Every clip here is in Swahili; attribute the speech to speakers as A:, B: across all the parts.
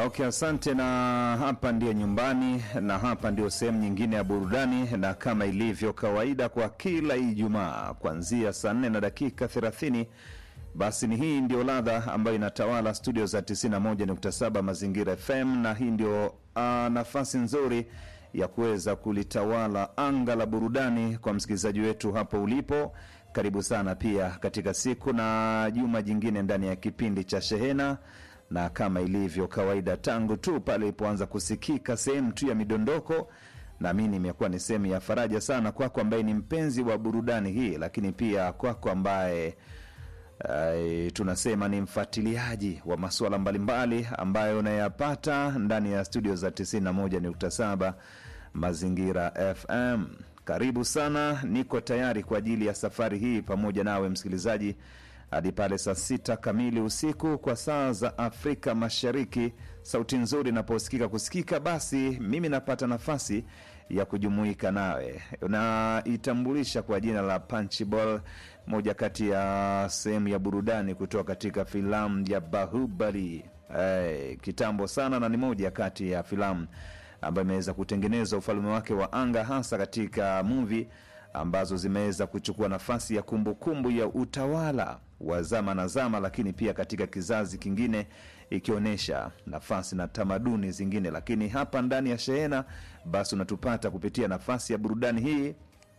A: Okay, asante. Na hapa ndio nyumbani, na hapa ndio sehemu nyingine ya burudani, na kama ilivyo kawaida kwa kila Ijumaa kuanzia saa nne na dakika thelathini basi ni hii ndio ladha ambayo inatawala studio za 91.7 Mazingira FM, na hii ndio uh, nafasi nzuri ya kuweza kulitawala anga la burudani kwa msikilizaji wetu hapo ulipo. Karibu sana pia katika siku na juma jingine ndani ya kipindi cha Shehena, na kama ilivyo kawaida, tangu tu pale ilipoanza kusikika sehemu tu ya midondoko, naamini imekuwa ni sehemu ya faraja sana kwako ambaye ni mpenzi wa burudani hii, lakini pia kwako ambaye Uh, tunasema ni mfuatiliaji wa masuala mbalimbali ambayo unayapata ndani ya studio za 91.7 Mazingira FM. Karibu sana, niko tayari kwa ajili ya safari hii pamoja nawe msikilizaji hadi pale saa sita kamili usiku kwa saa za Afrika Mashariki. Sauti nzuri inaposikika kusikika, basi mimi napata nafasi ya kujumuika nawe. Unaitambulisha kwa jina la Punchball, moja kati ya sehemu ya burudani kutoka katika filamu ya Bahubali. Hey, kitambo sana, na ni moja kati ya filamu ambayo imeweza kutengeneza ufalme wake wa anga, hasa katika movie ambazo zimeweza kuchukua nafasi ya kumbukumbu kumbu ya utawala wa zama na zama, lakini pia katika kizazi kingine ikionyesha nafasi na tamaduni zingine. Lakini hapa ndani ya Shehena basi unatupata kupitia nafasi ya burudani hii,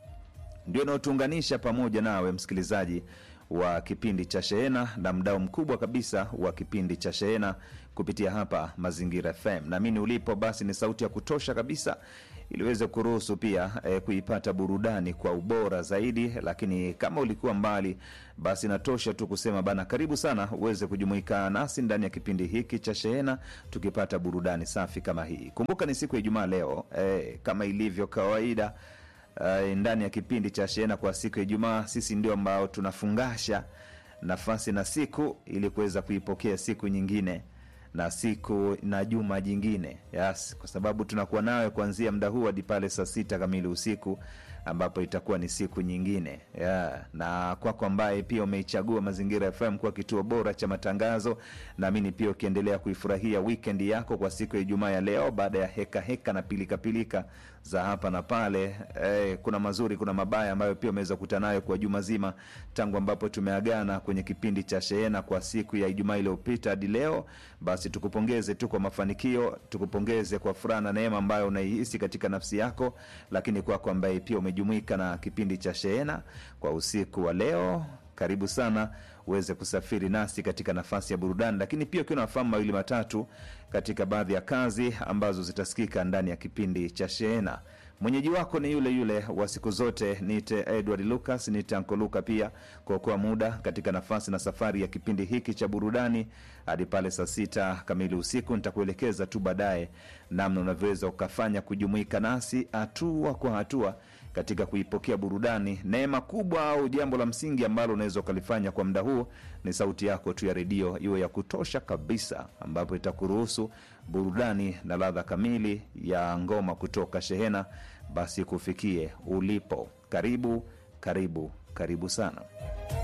A: ndio inayotuunganisha pamoja nawe msikilizaji wa kipindi cha Shehena na mdao mkubwa kabisa wa kipindi cha Shehena kupitia hapa Mazingira FM. Naamini ulipo basi ni sauti ya kutosha kabisa ili uweze kuruhusu pia eh, kuipata burudani kwa ubora zaidi. Lakini kama ulikuwa mbali, basi natosha tu kusema bana, karibu sana uweze kujumuika nasi ndani ya kipindi hiki cha Shehena tukipata burudani safi kama hii. Kumbuka ni siku ya Ijumaa leo eh, kama ilivyo kawaida Uh, ndani ya kipindi cha Shehena kwa siku ya Ijumaa, sisi ndio ambao tunafungasha nafasi na siku ili kuweza kuipokea siku nyingine na siku na juma jingine, yes, kwa sababu tunakuwa nawe kuanzia muda huu hadi pale saa sita kamili usiku ambapo itakuwa ni siku nyingine yeah. Na kwako ambaye pia umeichagua Mazingira FM kuwa kituo bora cha matangazo, naamini pia ukiendelea kuifurahia weekend yako kwa siku ya Ijumaa ya leo, baada ya heka heka na pilikapilika pilika za hapa na pale eh, kuna mazuri, kuna mabaya ambayo pia umeweza kukutana nayo kwa juma zima tangu ambapo tumeagana kwenye kipindi cha Shehena kwa siku ya Ijumaa iliyopita hadi leo. Basi tukupongeze tu kwa mafanikio, tukupongeze kwa furaha na neema ambayo unaihisi katika nafsi yako, lakini kwako ambaye pia umejumuika na kipindi cha Shehena kwa usiku wa leo, karibu sana uweze kusafiri nasi katika nafasi ya burudani, lakini pia ukiwa nafahamu mawili matatu katika baadhi ya kazi ambazo zitasikika ndani ya kipindi cha Shehena. Mwenyeji wako ni yule yule wa siku zote, niite Edward Lucas, niite Anko Luka, pia kuokoa muda katika nafasi na safari ya kipindi hiki cha burudani hadi pale saa sita kamili usiku. Nitakuelekeza tu baadaye namna unavyoweza ukafanya kujumuika nasi hatua kwa hatua katika kuipokea burudani. Neema kubwa au jambo la msingi ambalo unaweza ukalifanya kwa muda huu ni sauti yako tu ya redio iwe ya kutosha kabisa, ambapo itakuruhusu burudani na ladha kamili ya ngoma kutoka Shehena basi kufikie ulipo. Karibu, karibu, karibu sana.